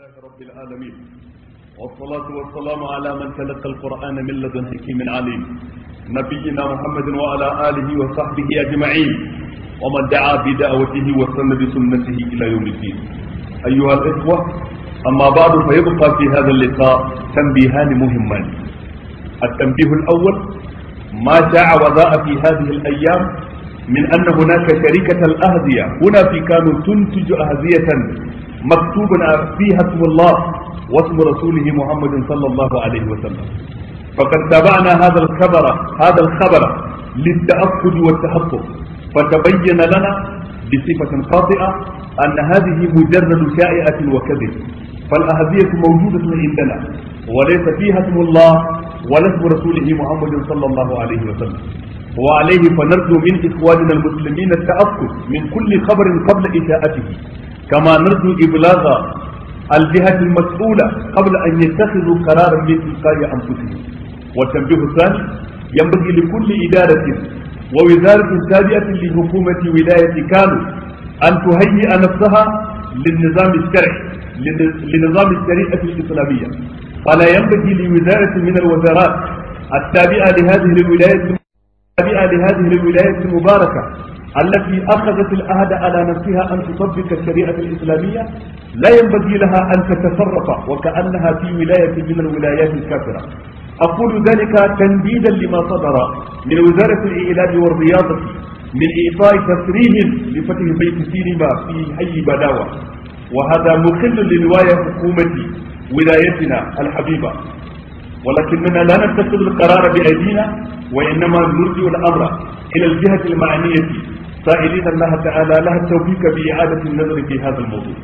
لله رب العالمين والصلاة والسلام على من تلقى القرآن من لدن حكيم عليم نبينا محمد وعلى آله وصحبه أجمعين ومن دعا بدعوته وسن بسنته إلى يوم الدين أيها الإخوة أما بعد فيبقى في هذا اللقاء تنبيهان مهمان التنبيه الأول ما جاء وضاء في هذه الأيام من أن هناك شركة الأهدية هنا في كانوا تنتج أهدية مكتوب فيها اسم الله واسم رسوله محمد صلى الله عليه وسلم فقد تابعنا هذا الخبر هذا الخبر للتأكد والتحقق فتبين لنا بصفة قاطئة أن هذه مجرد شائعة وكذب فالأهدية موجودة عندنا وليس فيها اسم الله ولا اسم رسوله محمد صلى الله عليه وسلم وعليه فنرجو من إخواننا المسلمين التأكد من كل خبر قبل إشاءته كما نرجو إبلاغ الجهة المسؤولة قبل أن يتخذوا قرارا من تلقاء أنفسهم والتنبيه الثاني ينبغي لكل إدارة ووزارة تابعة لحكومة ولاية كانوا أن تهيئ نفسها للنظام الشرعي لنظام الشريعة الإسلامية فلا ينبغي لوزارة من الوزارات التابعة لهذه الولايات التابعة لهذه الولايات المباركة التي أخذت العهد على نفسها أن تطبق الشريعة الإسلامية لا ينبغي لها أن تتصرف وكأنها في ولاية من الولايات الكافرة أقول ذلك تنديدا لما صدر من وزارة الإعلام والرياضة من إعطاء تسريح لفتح بيت سينما في حي بداوة وهذا مخل لرواية حكومة ولايتنا الحبيبة ولكننا لا نتخذ القرار بأيدينا وإنما نرجع الأمر إلى الجهة المعنية سائلين الله تعالى لها التوفيق بإعادة النظر في هذا الموضوع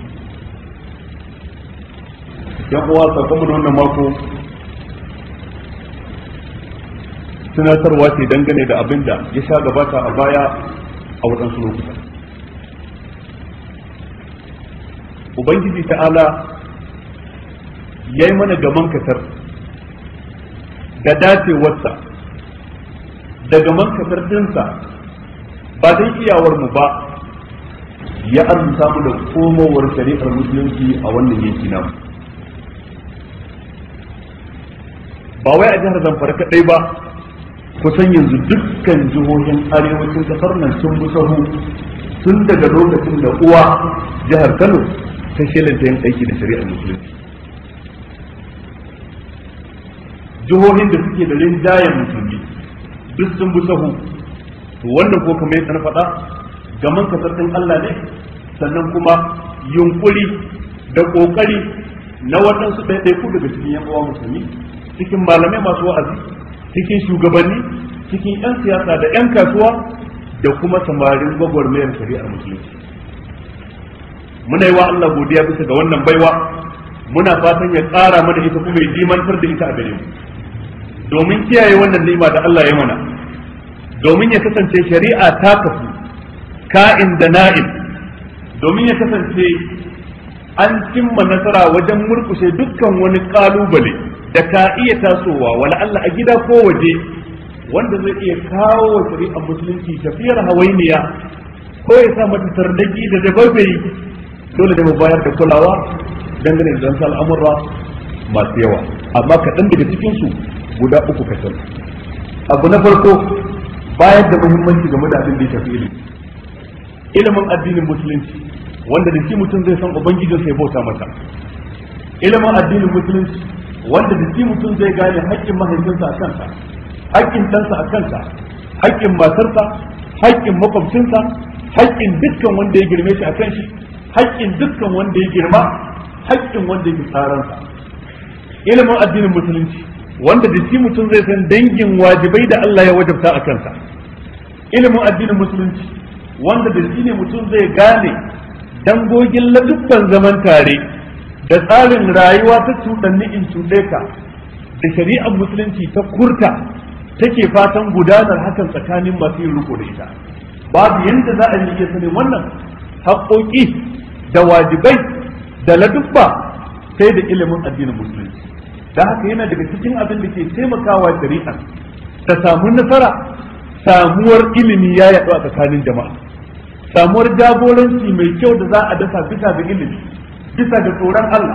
يقوى تقوم wannan mako tunatarwa ce dangane da abin da ya sha gabata a baya a waɗansu lokuta ubangiji ta'ala ya yi mana gaman katar da dacewarsa da gaman katar dinsa ba dai iyawar mu ba ya arzuta mu da komowar shari'ar musulunci a wannan yanki namu ba wai a jihar zamfara kadai ba kusan yanzu dukkan jihohin arewacin kasar nan sun bi sahu tun daga lokacin da uwa jihar kano ta shelanta yin aiki da shari'ar musulunci jihohin da suke da rinjayen musulmi duk sun bi sahu to wannan ko kamar yadda na faɗa gaman kasartin Allah ne sannan kuma yunkuri da kokari na waɗansu ɗaiɗaiku daga cikin yan uwa musulmi cikin malamai masu wa'azi cikin shugabanni cikin yan siyasa da yan kasuwa da kuma samarin gwagwarmayar shari'ar musulunci muna yi wa Allah godiya bisa ga wannan baiwa muna fatan ya ƙara mana ita kuma ya dimantar da ita a gare mu domin kiyaye wannan ni'ima da Allah ya mana domin ya kasance shari'a ta kafu ka'in da na'in domin ya kasance an cimma nasara wajen murkushe dukkan wani kalubale da ka iya tasowa wala Allah a gida ko waje wanda zai iya kawo wa shari'ar musulunci tafiyar hawainiya ko ya sa mata tarnaki da dababai dole da mu bayar da kulawa dangane da zansa al'amurra masu yawa amma kaɗan daga cikinsu guda uku kacal abu na farko bayar da muhimmanci game da abin da ya shafi ilimi ilimin addinin musulunci wanda da shi mutum zai san ubangijin sai bauta masa ilimin addinin musulunci wanda da shi mutum zai gane haƙƙin mahaifinsa a kansa haƙƙin ɗansa a kansa haƙƙin matarsa haƙƙin makwabcinsa haƙƙin dukkan wanda ya girme shi a kan shi haƙƙin dukkan wanda ya girma haƙƙin wanda ya tsaransa ilimin addinin musulunci wanda da shi mutum zai san dangin wajibai da Allah ya wajabta a kansa ilimin addinin musulunci wanda da shi ne mutum zai gane dangogin ladubban zaman tare da tsarin rayuwa ta cuɗanni in cuɗe ka da shari'ar musulunci ta kurta take fatan gudanar hakan tsakanin masu yin riko da ita babu yadda za a yi iya sanin wannan haƙoƙi da wajibai da ladubba sai da ilimin addinin musulunci da haka yana daga cikin abin da ke taimakawa shari'a ta samu nasara samuwar ilimi ya yaɗu a tsakanin jama'a samuwar jagoranci mai kyau da za a dasa bisa ga ilimi bisa ga tsoron Allah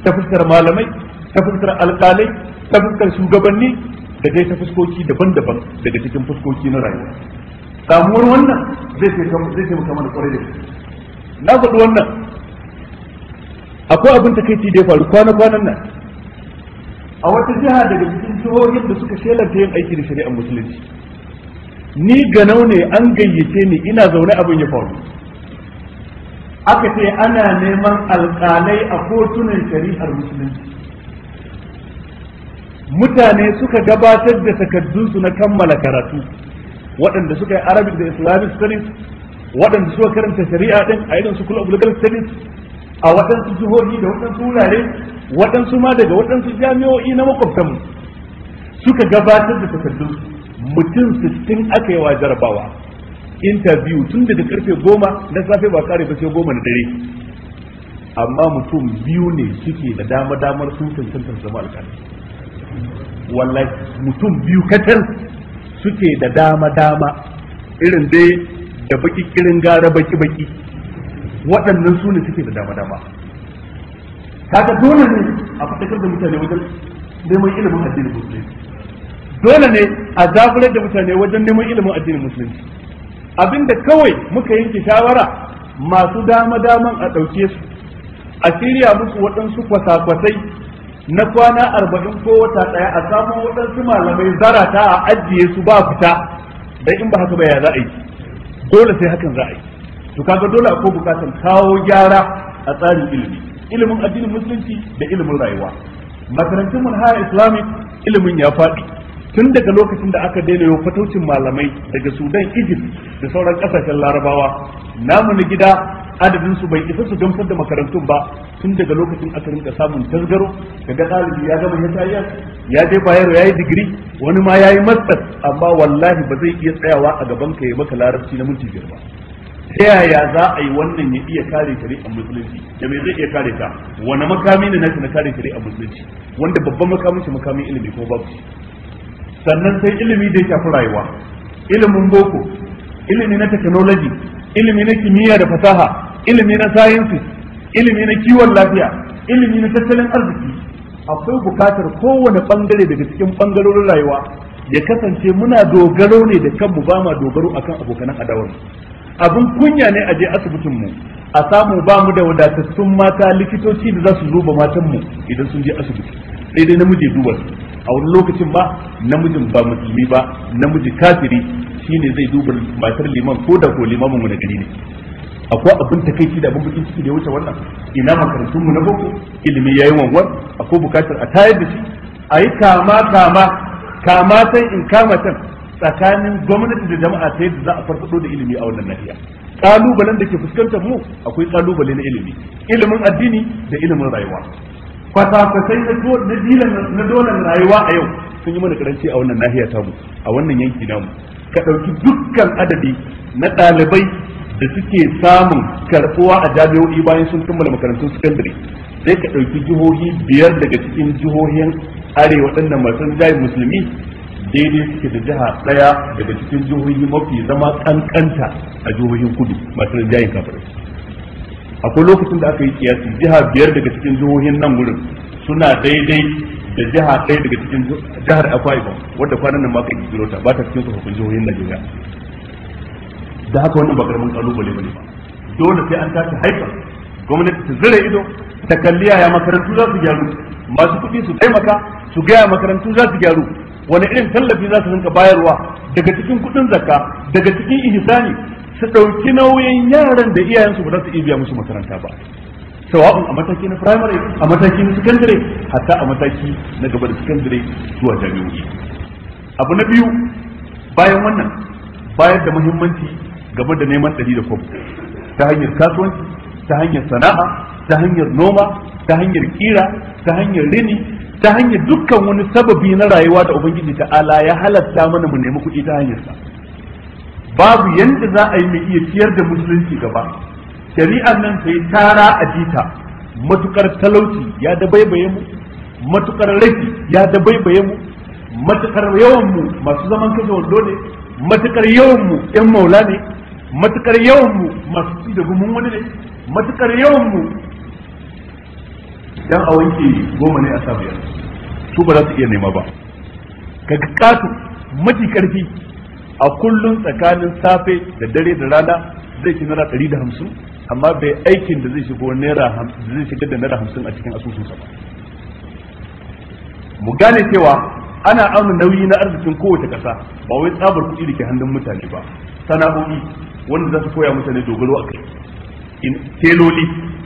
ta fuskar malamai ta fuskar alƙalai ta fuskar shugabanni da dai ta fuskoki daban-daban daga cikin fuskoki na rayuwa samuwar wannan zai taimaka mana kwarai da gaske na faɗi wannan akwai abin takaici da ya faru kwana-kwanan nan a wata jiha daga cikin jihohin da suka shelanta yin aiki da shari'ar musulunci ni ganau ne an gayyace ni ina zaune abin ya faru aka ce ana neman alƙalai a kotunan shari'ar musulunci mutane suka gabatar da takardunsu na kammala karatu waɗanda suka yi arabic da islamic studies waɗanda suka karanta shari'a din a irin su kula legal studies a waɗansu jihohi da waɗansu wurare waɗansu ma daga waɗansu jami'o'i na makwabtanmu suka gabatar da takardun mutum sittin aka yi wa jarabawa interview tun daga karfe goma na safe ba kare ba sai goma na dare amma mutum biyu ne suke da dama damar sun cancantar zama alƙali wallahi mutum biyu kacal suke da dama dama irin dai da baki kirin gara baki baki waɗannan su ne suke da dama dama kaga dole ne a fatakar da mutane wajen neman ilimin addinin musulunci dole ne a zaburar da mutane wajen neman ilimin addinin musulunci abinda kawai muka yanke shawara masu dama daman a ɗauke su a shirya musu waɗansu kwasa-kwasai na kwana arba'in ko wata ɗaya a samu waɗansu malamai zarata a ajiye su ba fita dan in ba haka ba ya za a yi dole sai hakan za a yi to kaga dole akwai bukatar kawo gyara a tsarin ilimi ilimin addinin musulunci da ilimin rayuwa makarantun manhaja islamic ilimin ya faɗi tun daga lokacin da aka daina yau fataucin malamai daga sudan egypt da sauran kasashen larabawa namu na gida adadin su bai isa su gamsar da makarantun ba tun daga lokacin aka rinka samun tasgaro kaga ɗalibi ya gama ya ya je bayero ya yi digiri wani ma ya yi master amma wallahi ba zai iya tsayawa a gaban ka ya maka larabci na minti biyar ba ta yaya za a yi wannan ya iya kare shari'ar musulunci da me zai iya kare ta wani makami ne nashi na kare shari'ar musulunci wanda babban makamin shi makamin ilimi ko babu shi sannan sai ilimi da ya shafi rayuwa ilimin boko ilimi na technology ilimi na kimiyya da fasaha ilimi na sciences ilimi na kiwon lafiya ilimi na tattalin arziki akwai bukatar kowane bangare daga cikin bangarorin rayuwa ya kasance muna dogaro ne da kanmu ba ma dogaro akan abokanan adawar abin kunya ne a je asibitin mu a samu ba mu da wadatattun mata likitoci da za su duba matan mu idan sun je asibiti sai dai namiji duba su a wani lokacin ba namijin ba musulmi ba namiji kafiri shine zai duba matar liman ko da ko limamin mu na gari ne akwai abin takaici da abin bakin ciki da ya wuce wannan ina makarantun mu na boko ilimi yayi wanwar akwai bukatar a tayar da shi a yi kama kama kama san in kama can tsakanin gwamnati da jama'a ta yadda za a farfado da ilimi a wannan nahiya kalubalen da ke fuskantar mu akwai kalubale na ilimi ilimin addini da ilimin rayuwa kwasa-kwasai na dolan rayuwa a yau sun yi mana karanci a wannan nahiya tamu a wannan yanki namu ka ɗauki dukkan adadi na ɗalibai da suke samun karɓuwa a jami'o'i bayan sun kammala makarantun sakandare sai ka ɗauki jihohi biyar daga cikin jihohin arewa ɗannan masu jayin musulmi daidai suke da jiha ɗaya daga cikin jihohi mafi zama kankanta a jihohin kudu masu jayin kafirai akwai lokacin da aka yi kiyasi jiha biyar daga cikin jihohin nan wurin suna daidai da jiha ɗaya daga cikin jihar Akwa Ibom wadda kwanan nan ma ka kiro ta ba ta cikin tsofaffin jihohin Najeriya da haka wannan ba karamin kalubale bane ba dole sai an tashi haifar gwamnati ta zira ido ta kalli yaya makarantu za su gyaru masu kuɗi su taimaka su gaya makarantu za su gyaru wani irin tallafi za su rinka bayarwa daga cikin kuɗin zakka daga cikin ihsani su ɗauki nauyin yaran da iyayensu ba za su iya biya musu makaranta ba sawa'un a mataki na primary a mataki na secondary hatta a mataki na gaba da secondary zuwa jami'o'i abu na biyu bayan wannan bayar da muhimmanci game da neman ɗari da kwabo ta hanyar kasuwanci ta hanyar sana'a ta hanyar noma ta hanyar kira ta hanyar rini ta hanyar dukkan wani sababi na rayuwa da ubangiji ta'ala ya halatta mana mu nemi kuɗi ta hanyarsa babu yanda za a yi mai iya ciyar da musulunci gaba shari'ar nan sai tara a jita matukar talauci ya dabaibaye mu matukar rafi ya dabaibaye mu matukar yawan mu masu zaman kashe wando ne matukar yawan mu yan maula ne matukar yawan mu masu ci da gumin wani ne matukar yawan mu idan a wanke goma ne a sa biyar su ba za su iya nema ba ka katu mafi karfi a kullum tsakanin safe da dare da rana zai ci naira ɗari da hamsin amma bai aikin da zai shigo naira hamsin zai shigar da naira hamsin a cikin asusunsa ba mu gane cewa ana auna nauyi na arzikin kowace ƙasa ba wai tsabar kuɗi da ke hannun mutane ba sana'o'i wanda za su koya mutane dogaro a kai teloli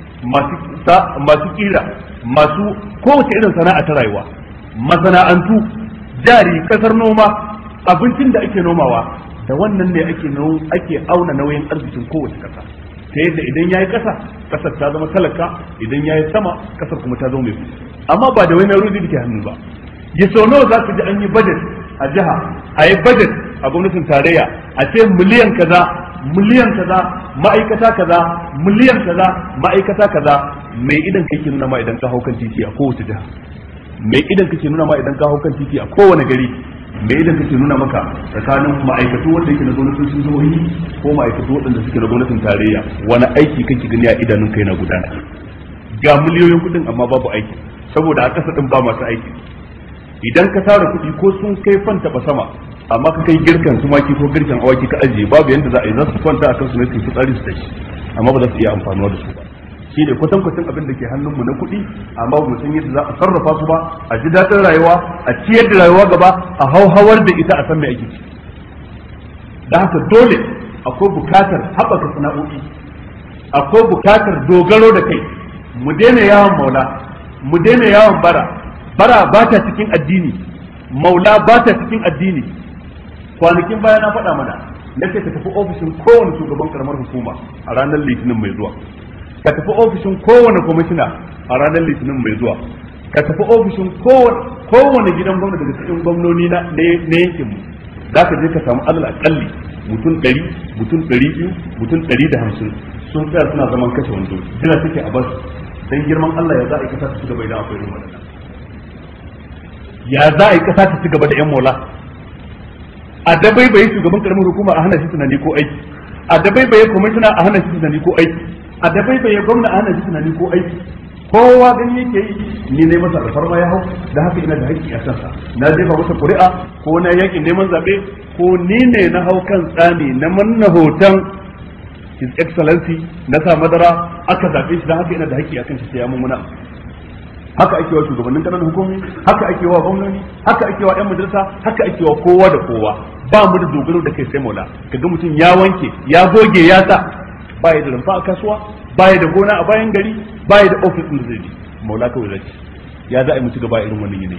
masu kira masu kowace irin sana'a ta rayuwa masana'antu jari kasar noma abincin da ake nomawa da wannan ne ake ake auna nauyin arzikin kowace kasa ta yadda idan yayi kasa kasar ta zama talaka idan yayi sama kasar kuma ta zama mai amma ba da wani rudi da ke hannu ba ya sau nawa za ka ji an yi budget a jiha a yi budget a gwamnatin tarayya a ce miliyan kaza miliyan kaza ma'aikata kaza miliyan kaza ma'aikata kaza mai idan kake nuna ma idan ka hau kan titi a kowace jiha mai idan kake nuna ma idan ka hau kan titi a kowane gari mai idan kake nuna maka tsakanin ma'aikatu wanda yake na gwamnatin sun jihohi ko ma'aikatu waɗanda suke na gwamnatin tarayya wani aiki kake gani a idanun kai na gudana ga miliyoyin kuɗin amma babu aiki saboda a ƙasa ɗin ba masu aiki idan ka tara kuɗi ko sun kai fanta ba sama amma ka kai girkan tumaki ko girkan awaki ka ajiye babu yanda za a yi za su kwanta akan su ne su fitsari su tashi amma ba za su iya amfanuwa da su ba shi ne kwatan kwatan abin da ke hannunmu na kuɗi amma ba mu san yadda za a sarrafa su ba a ji daɗin rayuwa a ciyar da rayuwa gaba a hauhawar da ita a san me ake ci da haka dole akwai bukatar haɓaka sana'o'i akwai bukatar dogaro da kai mu daina yawon maula mu daina yawon bara bara ba ta cikin addini maula ba ta cikin addini kwanakin baya na faɗa mana na ce ka tafi ofishin kowane shugaban karamar hukuma a ranar litinin mai zuwa ka tafi ofishin kowane kwamishina a ranar litinin mai zuwa ka tafi ofishin kowane gidan gwamna daga cikin gwamnoni na yankin mu za ka je ka samu alal akalli mutum ɗari mutum ɗari biyu mutum ɗari da hamsin sun tsaya suna zaman kashe wando jira suke a basu dan girman Allah ya za a yi kasa ta ci gaba idan akwai irin waɗannan ya za a yi kasa ta ci gaba da yan mola a dabai bai shugaban karamin hukuma a hana shi tunani ko aiki a dabai bai kwamishina a hana shi tunani ko aiki a dabai bai gwamna a hana shi tunani ko aiki kowa gani yake yi ni ne masa alfarma ya hau da haka ina da haƙƙi a kansa na jefa masa ƙuri'a ko na yakin neman zaɓe ko ni ne na hau kan tsani na manna hoton his excellency na sa madara aka zaɓe shi da haka ina da haƙƙi a kan shi sai ya mummuna haka ake wa shugabannin ƙananan hukumi haka ake wa gwamnati haka ake wa yan majalisa haka ake wa kowa da kowa ba mu da dogaro da kai sai maula kaga mutum ya wanke ya goge ya sa baya da rumfa a kasuwa baya da gona a bayan gari baya da ofis din zai maula kawai zai ya za a yi mutu gaba irin wannan yanayi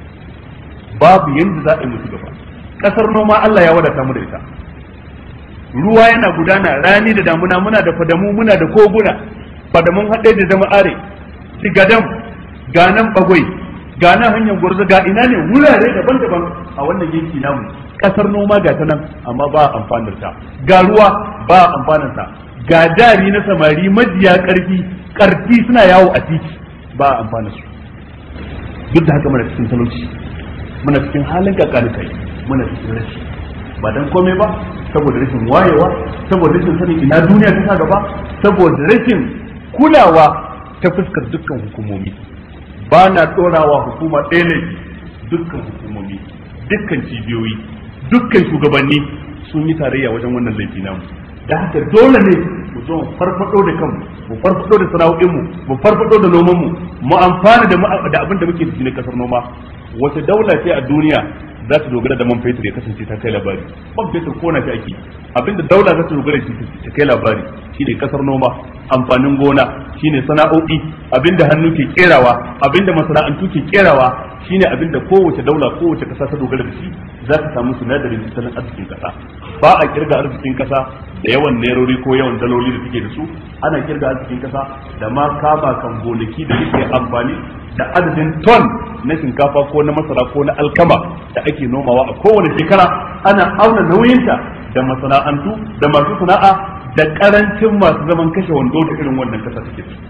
babu yanda za a yi mutu gaba kasar noma Allah ya wadata mu da ita ruwa yana gudana rani da damuna muna da fadamu muna da koguna fadamun haɗe da jama'are sigadam ganan bagwai ganan hanyar gwarzo ga ina ne wurare daban-daban a wannan yanki namu kasar noma ga ta nan amma ba amfanar ta ga ruwa ba amfanar ta ga jari na samari majiya karfi karfi suna yawo a titi ba amfanar su duk da haka muna cikin talauci muna cikin halin kakani kai muna cikin rashi ba dan komai ba saboda rashin wayewa saboda rashin sanin ina duniya ta sa gaba saboda rashin kulawa ta fuskar dukkan hukumomi ba na ɗorawa hukuma ɗaya ne dukkan hukumomi dukkan cibiyoyi dukkan shugabanni sun yi tarayya wajen wannan laifi namu da haka dole ne mu zo farfado da kanmu mu farfado da sana'o'inmu mu farfado da nomanmu mu amfana da da abin da muke da shi na kasar noma wace daula ce a duniya za ta dogara da man fetur ya kasance ta kai labari man fetur ko na shi ake abinda daula za ta dogara shi ta kai labari shine kasar noma amfanin gona shine sana'o'i abinda hannu ke kerawa abinda masana'antu ke kerawa shine abinda kowace daula kowace kasa ta dogara da shi za ta samu sinadarin tattalin arzikin kasa ba a kirga arzikin kasa da yawan nerori ko yawan daloli da suke da su ana kirga arzikin kasa da ma kama kan gonaki da suke amfani da adadin ton na shinkafa ko na masara ko na alkama da ake nomawa a kowane shekara ana auna nauyinta da masana'antu da masu sana'a da karancin masu zaman kashe wando da irin wannan kasa take da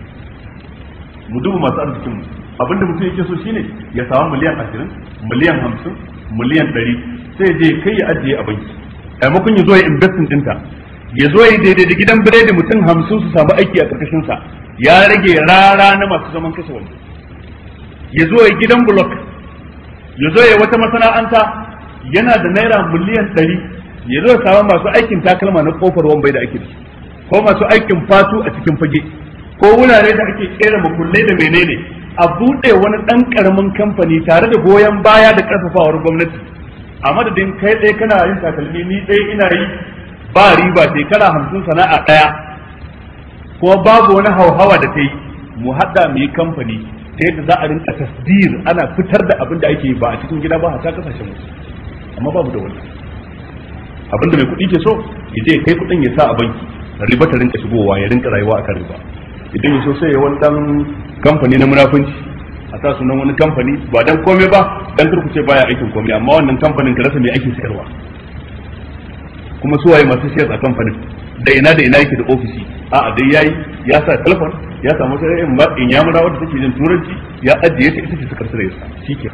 mu duba masu arzikin mu abinda mutum yake so shine ya samu miliyan ashirin miliyan hamsin miliyan ɗari sai je kai ya ajiye a banki maimakon ya zo ya investin dinta ya zo ya daidai da gidan biredi mutum hamsin su samu aiki a ƙarƙashin sa ya rage rara na masu zaman kashe wando ya zo ya gidan block ya zo ya wata masana'anta yana da naira miliyan ɗari ya zo ya samu masu aikin takalma na kofar wambai da ake da ko masu aikin fatu a cikin fage ko wurare da ake kera makullai da menene a buɗe wani ɗan ƙaramin kamfani tare da goyon baya da ƙarfafawar gwamnati a madadin kai ɗaya kana yin takalmi ni ɗaya ina yi ba riba shekara hamsin sana'a ɗaya kuma babu wani hauhawa da ta yi mu haɗa mu yi kamfani ta yadda za a rinka tasdir ana fitar da abin da ake yi ba a cikin gida ba a ta kasashen mu amma babu da wannan abin da mai kuɗi ke so ya je kai kuɗin ya sa a banki riba ta rinka shigowa ya rinka rayuwa akan riba idan ya so sai ya wani dan kamfani na munafunci a sa sunan wani kamfani ba dan komai ba dan turkuce baya aikin komai amma wannan kamfanin ka rasa me ake sayarwa kuma su waye masu shares a kamfanin da ina da ina yake da ofisi a'a dai yayi ya sa telefon ya samu sai in in ya mura wanda take jin turanci ya ajiye ta ita ce suka sare sa shike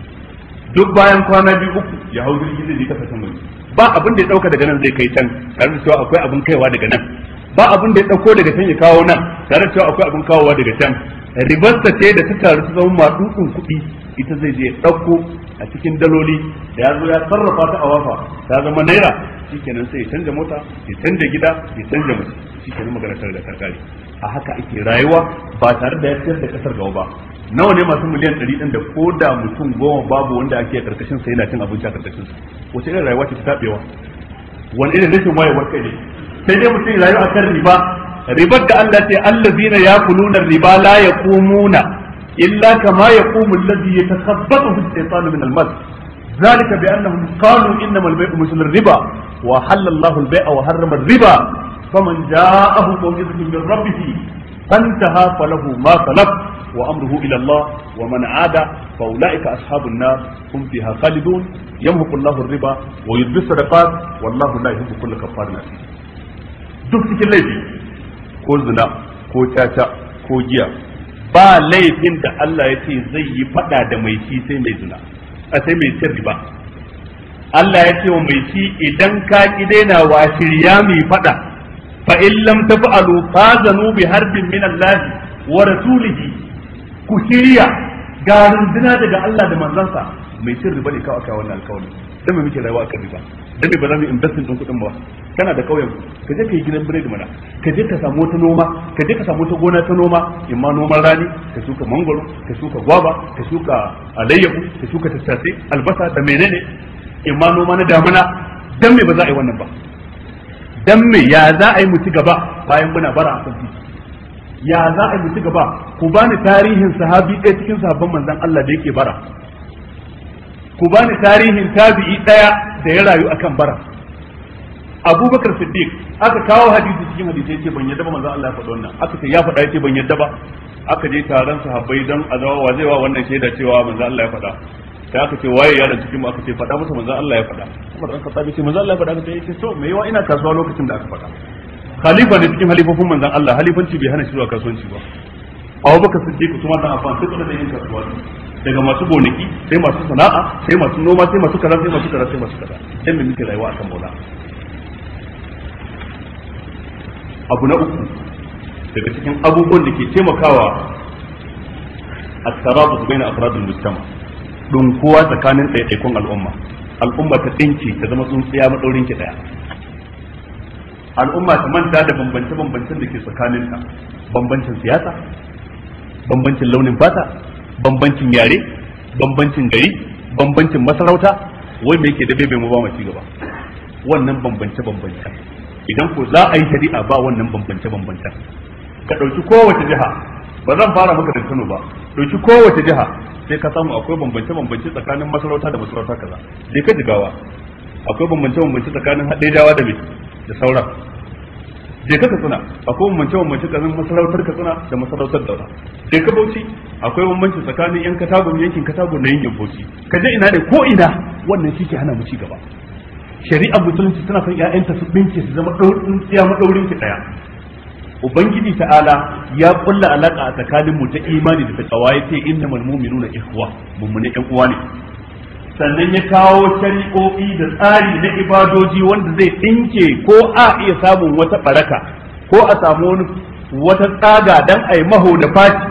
duk bayan kwana biyu uku ya hau jirgi zai je kasashen waje ba abin da ya dauka daga nan zai kai can tare da cewa akwai abin kaiwa daga nan ba abin da ya dauko daga can ya kawo nan tare da cewa akwai abin kawowa daga can ribarsa ce da ta taru ta zama maɗuɗin kuɗi ita zai je ya ɗauko a cikin daloli da ya zo ya sarrafa ta a wafa ta zama naira shikenan sai ya canja mota ya canja gida ya canja mace shikenan magana tare da karkari a haka ake rayuwa ba tare da ya ciyar da kasar gaba ba nawa ne masu miliyan ɗari ɗin da ko da mutum goma babu wanda ake a karkashin sa yana cin abinci a karkashin sa wace irin rayuwa ce ta tabewa wani irin rashin wayewar kai ne sai dai mutum rayu akan riba ribar da Allah ce allazina yakuluna riba la yaqumuna illa kama yaqumu allazi yatakhabbathu ash-shaytanu min al-mas ذلك بأنهم قالوا إنما البيع مثل الربا وحل الله البيع وحرم الربا فمن جاءه موعظة من ربه فانتهى فله ما سلف وأمره إلى الله ومن عاد فأولئك أصحاب النار هم فيها خالدون يمحق الله الربا ويذبي الصدقات والله لا يحب كل كفار أثيم duk cikin laifi ko zina ko caca ko giya ba laifin da Allah ya ce zai yi fada da mai shi sai mai zina a sai mai cin riba Allah ya ce wa mai shi idan ka ki daina wa shirya mai fada fa in lam taf'alu fazanu bi harbin min Allah wa rasulihi ku shirya ga runduna daga Allah da manzansa mai cin riba ne kawai wannan alkawari dan me muke rayuwa akan riba dan me ba za mu investin din kuɗin ba kana da kauyen ka je ka yi gidan biredi mana ka je ka samu wata noma ka je ka samu wata gona ta noma imma noman rani ka shuka mangoro ka shuka gwaba ka shuka alayyahu ka shuka tattasai albasa da menene imma noma na damuna dan me ba za a yi wannan ba dan me ya za a yi mu ci gaba bayan muna bara a kan titi ya za a yi mu ci gaba ku bani tarihin sahabi ɗaya cikin sahabban manzon Allah da yake bara ku bani tarihin tabi'i ɗaya da ya rayu akan bara abubakar siddiq aka kawo hadisi cikin hadisi yace ban yadda ba manzon Allah ya faɗa wannan aka ce ya faɗa yace ban yadda ba aka je taron sahabbai dan azawa wa zai wa wannan shaida cewa manzon Allah ya faɗa sai aka ce waye yaron cikin mu aka ce faɗa masa manzon Allah ya faɗa Umar dan Khattab ce manzon Allah ya faɗa aka ce to me yawa ina kasuwa lokacin da aka faɗa khalifa ne cikin halifofin manzon Allah halifanci bai hana shi zuwa kasuwanci ba Abubakar Siddiq kuma dan afan sai kuma da yin kasuwa daga masu gonaki sai masu sana'a sai masu noma sai masu kaza sai masu kaza sai masu kaza sai me muke rayuwa akan maula abu na uku daga cikin abubuwan da ke taimakawa a tarabu su baina afradul mujtama dunkuwa tsakanin ɗaiɗaikun al'umma al'umma ta tsinke ta zama tsuntsiya madaurin ki daya al'umma ta manta da bambance bambancen da ke tsakaninta bambancin siyasa bambancin launin fata bambancin yare bambancin gari bambancin masarauta wai me yake da bebe mu ba mu ci gaba wannan bambance bambance idan ko za a yi shari'a ba wannan bambance bambance ka dauki kowace jiha ba zan fara maka da Kano ba dauki kowace jiha sai ka samu akwai bambance bambance tsakanin masarauta da masarauta kaza sai ka jigawa akwai bambance bambance tsakanin haɗejawa da me da sauran je ka katsina akwai bambance bambance tsakanin masarautar katsina da masarautar daura je ka bauchi akwai bambanci tsakanin yan katagun yankin katagun da yankin bauchi ka je ina ne ko ina wannan shi ke hana mu ci gaba shari'ar musulunci tana son ƴaƴanta su bince su zama ɗaurin tsiya maɗaurin ki ɗaya ubangiji ta'ala ya kulla alaka a tsakanin mu ta imani da takawa ya ce innamal mu'minuna ikhwa mummune ƴan uwa ne sannan ya kawo shari'o'i da tsari na ibadoji wanda zai ɗinke ko a iya samun wata baraka ko a samu wani wata tsaga dan a yi maho da faci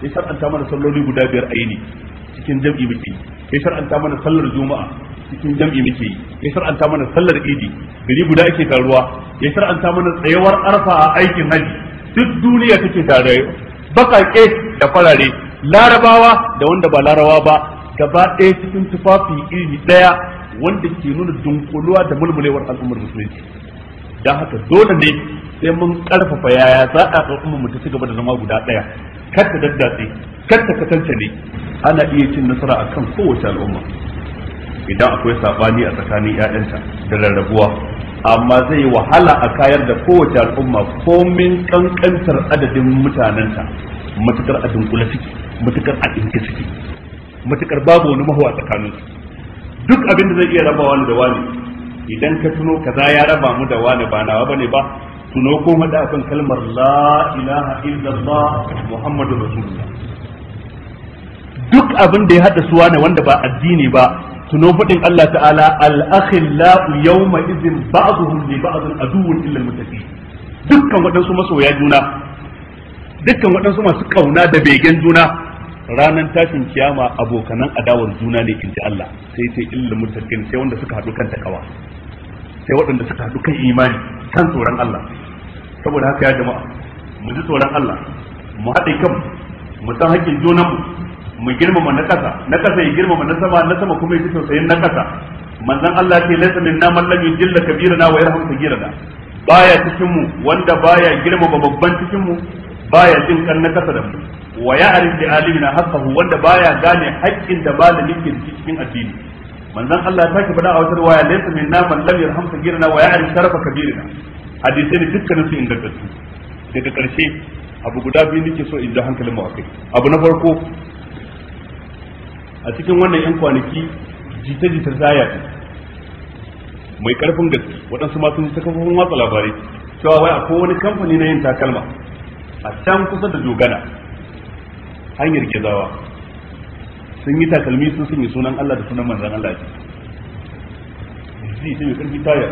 ya shar'anta mana salloli guda biyar a yini cikin jam'i muke ya shar'anta mana sallar juma'a cikin jam'i muke yi ya shar'anta mana sallar idi gari guda ake taruwa ya shar'anta mana tsayawar arfa a aikin haji duk duniya take tare bakake da farare larabawa da wanda ba larabawa ba gaba ɗaya cikin tufafi iri ɗaya wanda ke nuna dunkuluwa da mulmulewar al'ummar musulunci don haka dole ne sai mun karfafa yaya za a al'ummar mu ta ci gaba da zama guda ɗaya kar ta daddatse kar ta kasance ne ana iya cin nasara akan kowace al'umma idan akwai sabani a tsakanin ƴaƴanta da rarrabuwa amma zai wahala a kayar da kowace al'umma komin kankantar adadin mutanenta matukar a dunkule suke matukar a ɗinke suke matukar babu wani mahuwa tsakanin su duk abin da zai iya raba wani da wani idan ka tuno kaza ya raba mu da wani ba nawa bane ba tuno ko mada akan kalmar la ilaha illallah muhammadu rasulullah duk abin da ya hada su wani wanda ba addini ba tuno faɗin Allah ta'ala al-akhillau yawma idhin ba'dhum li ba'dhin aduwwun illa al-muttaqin dukkan waɗansu masoya juna dukkan waɗansu masu kauna da begen juna ranar tashin kiyama abokanan adawar juna ne inji Allah sai sai illa muttaqin sai wanda suka haɗu kan takawa sai waɗanda suka haɗu kan imani kan tsoron Allah saboda haka ya jama'a mu ji tsoron Allah mu haɗe kan mu san haƙƙin junanmu mu girmama na ƙasa na ƙasa ya girmama na sama na sama kuma ya ji tausayin na ƙasa manzon Allah ce laysa minna man lam yujilla kabirana wa yarham sagirana baya cikin mu wanda baya girmama babban cikin mu baya jin kan na ƙasa da mu wa ya'rif bi alimina haqqahu wanda baya gane haƙƙin da malami ke cikin addini manzon Allah ta ki faɗa a wata riwaya laysa minna man lam yarham sagirana wa ya'rif sharafa kabirina hadisi ne dukkanin su ingantattu daga ƙarshe abu guda biyu nake so in ji hankalin mu akai abu na farko a cikin wannan yan kwanaki jita-jita zaya mai karfin gaske waɗansu ma sun ji ta kafofin watsa labarai cewa wai akwai wani kamfani na yin takalma a can kusa da dogana hanyar gezawa sun yi takalmi sun sanya sunan Allah da sunan manzan Allah ce ji mai karfi tayar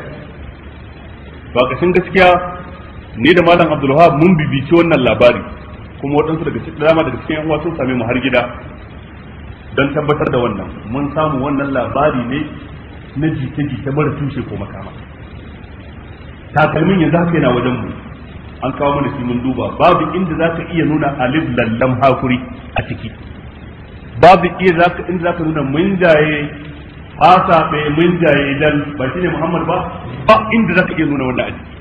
ba kashin gaskiya ni da malam abdulwahab mun bibici wannan labari kuma waɗansu daga cikin dama daga cikin yan uwa sun same mu har gida don tabbatar da wannan mun samu wannan labari ne na jita-jita mara tushe ko makama takalmin yanzu haka yana wajen mu an kawo mana shi mun duba babu inda za ka iya nuna alif lallam hakuri a ciki babu iya zaka inda za ka nuna mun jaye fasa bai mun jaye dal ba shine muhammad ba ba inda za ka iya nuna wannan a ciki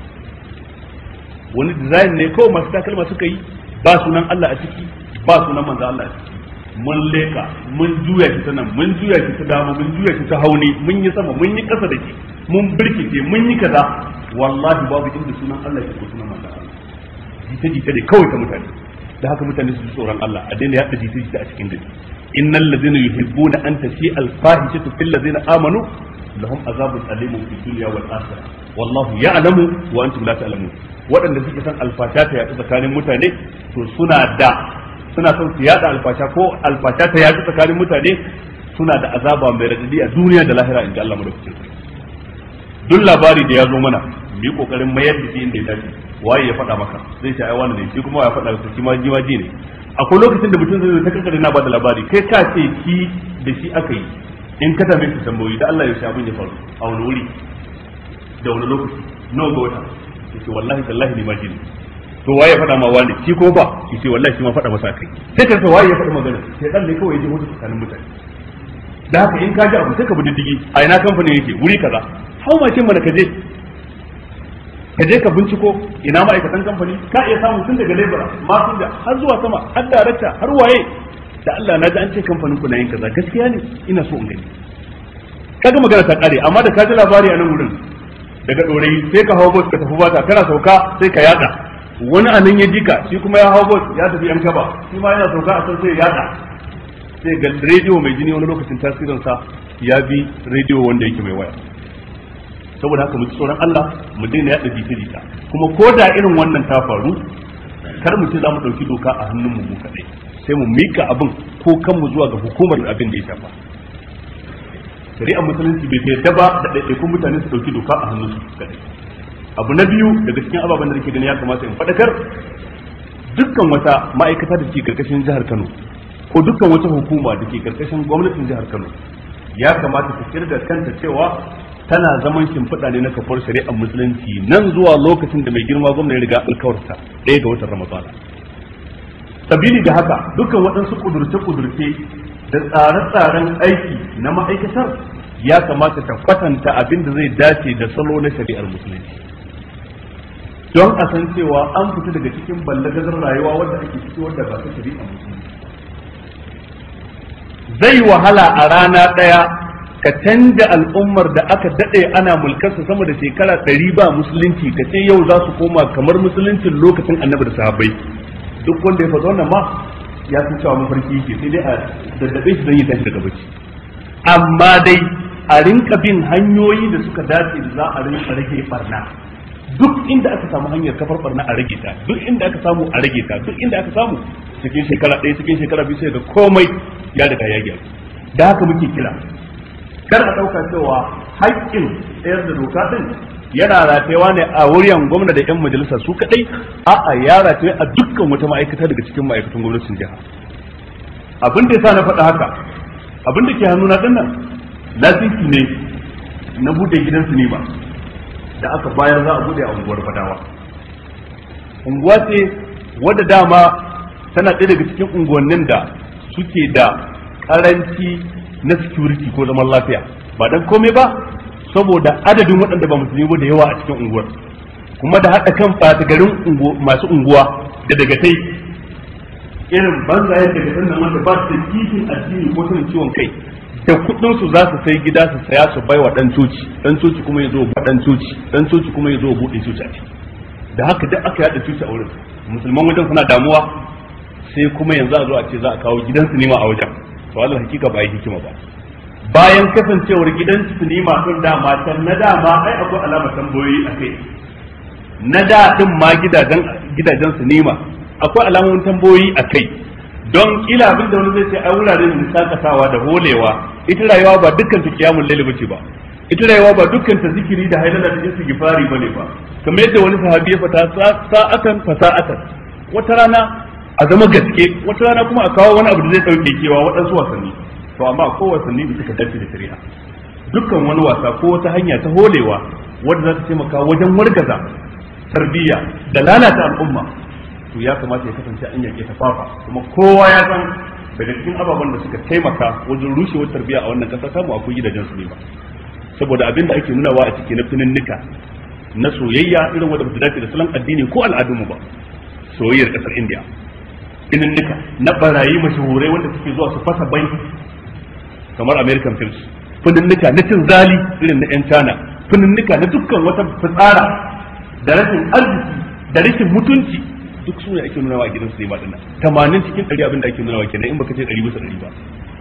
wani design ne kawai masu takalma suka yi ba sunan Allah a ciki ba sunan manzo Allah a ciki mun leka mun juya shi ta nan mun juya shi ta dama mun juya shi ta hauni mun yi sama mun yi kasa da shi mun birkice mun yi kaza wallahi babu inda sunan Allah ke ko sunan manzo Allah jita jita ne kawai ta mutane da haka mutane su ji tsoron Allah a daina yadda jita jita a cikin gari innal ladzina yuhibbuna an tashi al fahishatu fil ladzina amanu lahum azabun alimun fid dunya wal akhirah wallahu ya'lamu wa antum la ta'lamun waɗanda suke son alfasha ta yaɗu tsakanin mutane to suna da suna son su yada alfasha ko alfasha ta yaɗu tsakanin mutane suna da azaba mai radadi a duniya da lahira inda Allah madaukakin duk labari da ya zo mana mu yi kokarin mayar da shi inda ya dace waye ya faɗa maka zai ce ai wani ne shi kuma ya faɗa maka shi ma ji ma ji ne akwai lokacin da mutum zai zo ta kankare na bada labari kai ka ce shi da shi aka yi in ka tambaye su tambayoyi da Allah ya shi abin ya faru a wani wuri da wani lokaci nawa ga wata yace wallahi tallahi ni ma ji ne to waye ya faɗa ma wani shi ko ba yace wallahi shi ma faɗa masa kai sai ka waye ya faɗa magana sai dan ne kawai ya je mutu tsakanin mutane da haka in ka ji abu sai ka bi diddigi a ina kamfanin yake wuri kaza hau mashin mana ka je ka je ka binciko ina ma'aikatan kamfani ka iya samu tun daga lebura masu da har zuwa sama har darakta har waye da Allah na ji an ce kamfanin ku na yin kaza gaskiya ne ina so in gani kaga magana ta kare amma da ka ji labari a nan wurin daga dorayi sai ka hawo bot ka tafi bata kana sauka sai ka yada wani anan ya jika shi kuma ya hawo bot ya tafi yan kaba shi ma yana sauka a san sai ya yada sai ga rediyo mai jini wani lokacin tasirinsa ya bi rediyo wanda yake mai waya saboda haka mu ci tsoron Allah mu daina yada jita jita kuma ko da irin wannan ta faru kar mu ce za mu ɗauki doka a hannun mu kaɗai sai mu mika abin ko kanmu zuwa ga hukumar abin da ya shafa shari'ar musulunci bai yarda ba da ɗaiɗaikun mutane su ɗauki doka a hannun su kaɗai abu na biyu daga cikin ababen da nake gani ya kamata in faɗakar dukkan wata ma'aikata da ke karkashin jihar Kano ko dukkan wata hukuma da ke karkashin gwamnatin jihar Kano ya kamata ta kirga kanta cewa tana zaman shimfiɗa ne na kafar shari'ar musulunci nan zuwa lokacin da mai girma gwamna ya riga alkawarta ɗaya ga watan ramadana sabili da haka dukkan waɗansu kudurce-kudurce da tsare-tsaren aiki na ma'aikatar ya kamata ta kwatanta abin da zai dace da salo na shari'ar musulunci don a san cewa an fita daga cikin ballagazar rayuwa wadda ake ciki wadda ba ta shari'ar musulunci zai wahala a rana ɗaya ka canja al'ummar da aka daɗe ana mulkarsa sama da shekara ɗari ba musulunci ka ce yau za su koma kamar musuluncin lokacin annabi da sahabbai duk wanda ya faɗa wannan ma ya san cewa mafarki yake sai dai a daddabe shi don yi tashi daga bacci amma dai a rinka bin hanyoyi da suka dace da za a rinka rage barna duk inda aka samu hanyar kafar barna a rage ta duk inda aka samu a rage ta duk inda aka samu cikin shekara ɗaya cikin shekara biyu sai ga komai ya riga ya gyaru da haka muke kira kar a ɗauka cewa haƙƙin tsayar da doka ɗin yana ratayewa ne a wuryan gwamna da 'yan majalisa su kaɗai a'a ya rataye a dukkan wata ma'aikata daga cikin ma'aikatan gwamnatin jiha abin da yasa na faɗa haka abin da ke hannuna ɗin nan lasisi ne na buɗe gidan sinima da aka bayar za a buɗe a unguwar fadawa unguwa ce wadda dama tana ɗaya daga cikin unguwannin da suke da ƙaranci na security ko zaman lafiya ba dan komai ba saboda adadin waɗanda ba musulmi ba da yawa a cikin unguwar kuma da haɗa kan ɓata garin masu unguwa da daga tai irin banzayen daga sannan wanda ba su da kishin addini ko sanin ciwon kai da kuɗin su za su sai gida su saya su bai wa ɗan coci ɗan coci kuma ya zo ba ɗan coci ɗan coci kuma ya zo buɗe coci a ciki da haka duk aka yaɗa coci a wurin musulman wajen suna damuwa sai kuma yanzu a zo a ce za a kawo gidan sinima a wajen to Allah hakika ba yi hikima ba bayan kasancewar gidan sinima din dama can na dama ai akwai alamar tambayoyi a kai na da din ma gidajen gidajen sinima akwai alamomin tambayoyi a kai don kila abin da wani zai ce ai wurare ne sakatawa da holewa ita rayuwa ba dukkan ta kiyamul laili bace ba ita rayuwa ba dukkan ta zikiri da hailala da istighfari bane ba kamar yadda wani sahabi ya fata sa'atan fasa'atan wata rana a zama gaske wata rana kuma a kawo wani abu da zai dauke kewa waɗansu wasanni to amma ko wasanni da suka dace da shari'a dukkan wani wasa ko wata hanya ta holewa wadda za ta taimaka wajen wargaza tarbiyya da lalata al'umma to ya kamata ya kasance an yake ta fafa kuma kowa ya san daga cikin ababen da suka taimaka wajen rushewar tarbiyya a wannan kasa samu akwai gidajen su ne ba saboda abin da ake nunawa a ciki na fininnika na soyayya irin wanda ba su dace da salon addini ko al'adunmu ba soyayyar kasar indiya fininnika na barayi mashahurai wanda suke zuwa su fasa banki kamar american films fininnika na cin zali irin na yan cana fininnika na dukkan wata fitsara da rashin arziki da rashin mutunci duk su ne ake nunawa a gidan sinima dinnan tamanin cikin ɗari abin da ake nunawa kenan in baka ce ɗari bisa ɗari ba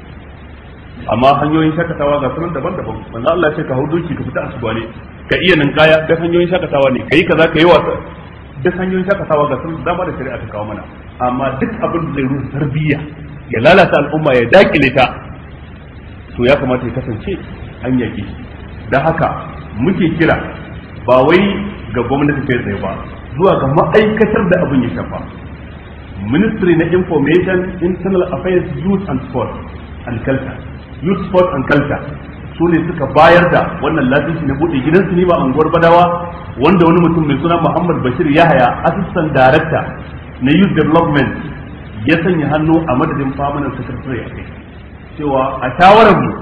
amma hanyoyin shakatawa ga sunan daban-daban manzo Allah ya ce ka hau doki ka fita asuba ne ka iya ninkaya da hanyoyin shakatawa ne kai kaza ka yi wasa duk hanyoyin shakatawa ga sunan dama da shari'a ta kawo mana amma duk abin da zai rusa tarbiyya ya lalata al'umma ya dakile ta to ya kamata ya kasance an yake da haka muke kira ba wai ga gwamnati kai tsaye ba zuwa ga ma'aikatar da abin ya shafa ministry na information internal affairs youth and sport and culture youth sport and culture su ne suka bayar da wannan lasisi na bude gidan sinima a unguwar badawa wanda wani mutum mai suna muhammad bashir yahaya assistant director na youth development ya sanya hannu a madadin famanan secretary a kai cewa a shawarar mu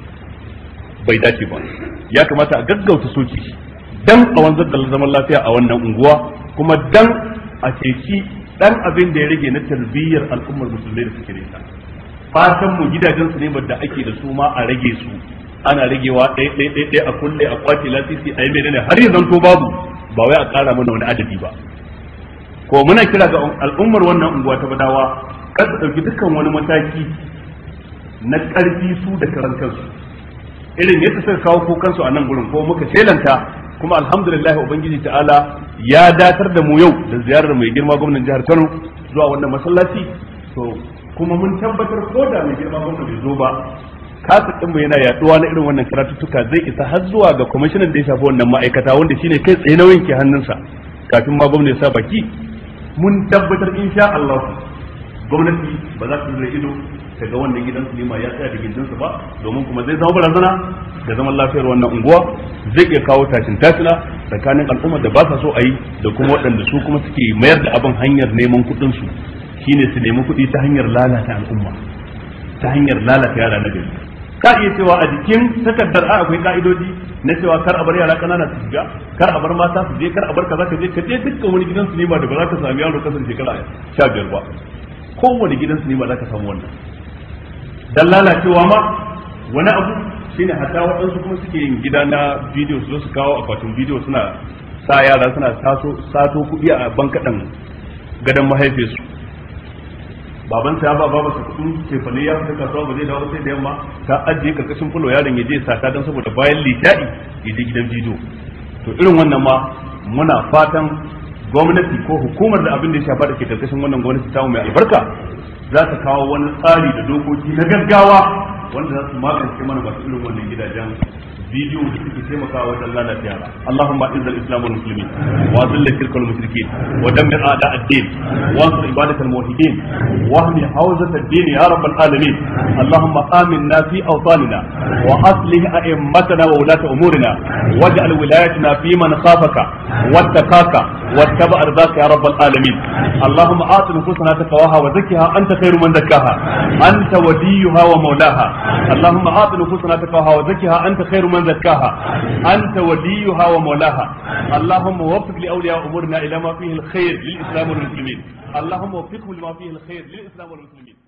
bai dace ba ya kamata a gaggauta soki dan a wanzar da zaman lafiya a wannan unguwa kuma dan a ceci dan abin da ya rage na tarbiyyar al'ummar musulmai da suke nisa fatan mu gidajen su ne da ake da su ma a rage su ana ragewa ɗaya ɗaya ɗaya ɗaya a kulle a kwace lasisi a yi menene har yanzu to babu ba wai a ƙara mana wani adadi ba ko muna kira ga al'ummar wannan unguwa ta badawa kar su ɗauki dukkan wani mataki na ƙarfi su da karan kansu irin yadda suka kawo kukansu a nan gurin ko muka shelanta kuma alhamdulillah ubangiji ta'ala ya datar da mu yau da ziyarar mai girma gwamnan jihar Kano zuwa wannan masallaci to kuma mun tabbatar ko da mai girma gwamna bai zo ba kasa din mu yana yaduwa na irin wannan karatuttuka zai isa har zuwa ga kwamishinan da ya shafi wannan ma'aikata wanda shine kai tsaye nauyin ke hannunsa kafin ma gwamna ya sa baki mun tabbatar insha Allah gwamnati ba za ta zura ido ta ga wannan gidan sinima ya tsaya da gindinsa ba domin kuma zai zama barazana da zaman lafiyar wannan unguwa zai iya kawo tashin tashina tsakanin al'ummar da ba sa so a yi da kuma waɗanda su kuma suke mayar da abin hanyar neman kuɗin su shine su nemi kuɗi ta hanyar lalata al'umma ta hanyar lalata yara na gari ka iya cewa a jikin takardar a akwai ka'idoji na cewa kar a bar yara kanana su shiga kar a bar mata su je kar a bar kaza ka je ka je dukkan wani gidan sinima da ba za ka sami yaro kasar shekara sha biyar ba kowane gidan sinima za ka samu wannan dan lalacewa ma wani abu shine hatta waɗansu kuma suke yin gida na bidiyo su zo su kawo akwatin bidiyo suna sa yara suna sato kuɗi a bankaɗan gadon mahaifiyarsu baban ta ba baba su kudin cefane ya fita kasuwa ba zai dawo sai da yamma ta ajiye karkashin fulo yaron ya je sata don saboda bayan litadi ya je gidan bidiyo to irin wannan ma muna fatan gwamnati ko hukumar da abin da ya shafa da ke karkashin wannan gwamnati ta mai albarka za ta kawo wani tsari da dokoki na gaggawa wanda za su magance mana masu irin wannan gidajen bidiyo da suke taimakawa wajen lalata yara Allahumma izzal islam wal muslimin wa zilla shirka wal mushrikin wa dammir a'da ad-din wa ansur ibadat al muwahhidin wa ahmi hawzat ad-din ya rabbal alamin Allahumma aminna fi awtanina wa aslih a'immatana wa ulata umurina waj'al wilayatina fi man khafaka wattaqaka wattaba ardaka ya rabbal alamin Allahumma ati nufusana taqwaha wa zakkiha anta khairu man zakkaha anta waliyuha wa mawlaha Allahumma ati nufusana taqwaha wa zakkiha anta khairu من زكاها أنت وليها ومولاها اللهم وفق لأولياء أمورنا إلى ما فيه الخير للإسلام والمسلمين اللهم وفقهم لما فيه الخير للإسلام والمسلمين